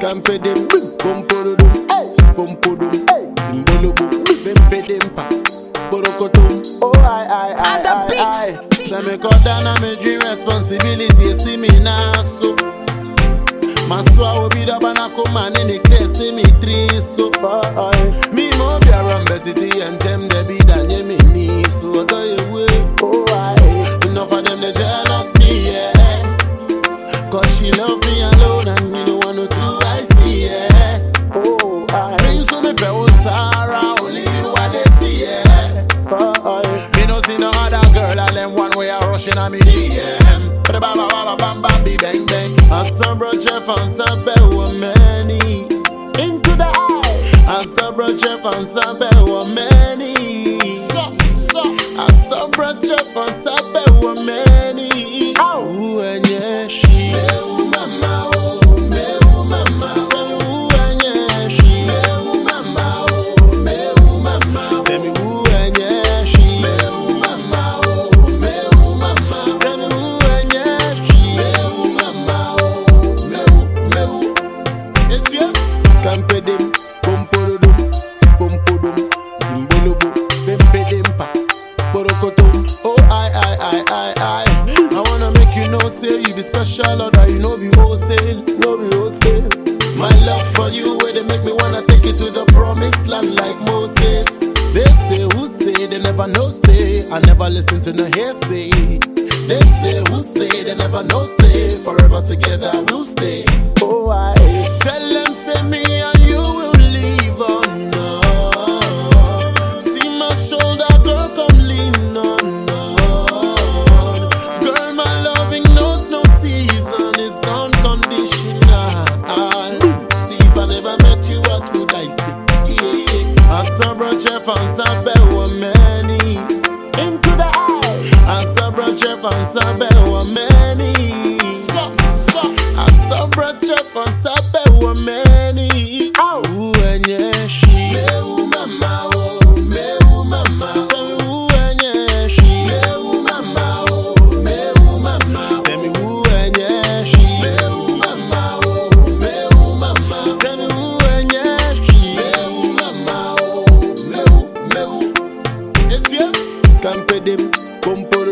Scampedem, Pompodum, Spompodum, Zimbolobo, Bempedempa, Borokotum. Oh, I, I, I, And the I, beats. I. Say me cut down on me dream responsibility, you see me now so. Maswa will be the banako man in the case, see me three so. Oh, I. Me mo be around betty and them they be that you me need so do you way. Oh, I. Enough of them they jealous me, yeah. Cause she love me alone and me no want no two I see, yeah. Oh, I. Bring so me pe o Sarah, only you I they see, yeah. Oh, I. Me no see no other girl and them one way are rushing on me DM. Ba ba ba ba bam bam bi bang bang. Asambro chef and sabe wo many. Into the eye. Asambro chef and sabe wo many. So so. Asambro chef and sabe wo many. Ow. Ooh and yeah she. Meu mama oh, meu mama. Say me ooh and yeah she. Meu mama oh, meu mama. Say me ooh and yeah she. Meu mama oh, meu mama. Say me ooh and yeah she. Meu mama oh, meu meu. It's you. Scampedem, pompodum, spompodum, zimbolobo, bempedempa, borokotum. Oh I I I I I. I wanna make you know say you be special or that you know be wholesale. No, be hosting. My love for you, where they make me wanna take you to the promised land like Moses. They say who say they never know say. I never listen to no hearsay. They say who say they never know say. Forever together we'll stay. Oh, I. Tell them say me and you will live on. No. See my shoulder, girl, come lean on. No. Girl, my loving knows no season, it's unconditional. See if I never met you, what would I say? Yeah, yeah. I saw bro Jeff and Sabe were many. Into the eye. I saw bro Jeff and Sabe were many. So, so. I saw bro Jeff and Sabe were many. Ow. Ooh, and yeah, she. Meu mama, oh, meu mama. Say me ooh, and yeah, she. Meu mama, oh, meu mama. Say me ooh, and yeah, she. Meu mama, oh, meu mama. Say me ooh, and yeah, she. Meu mama, oh, meu, meu. It's you. Scampedem, pompo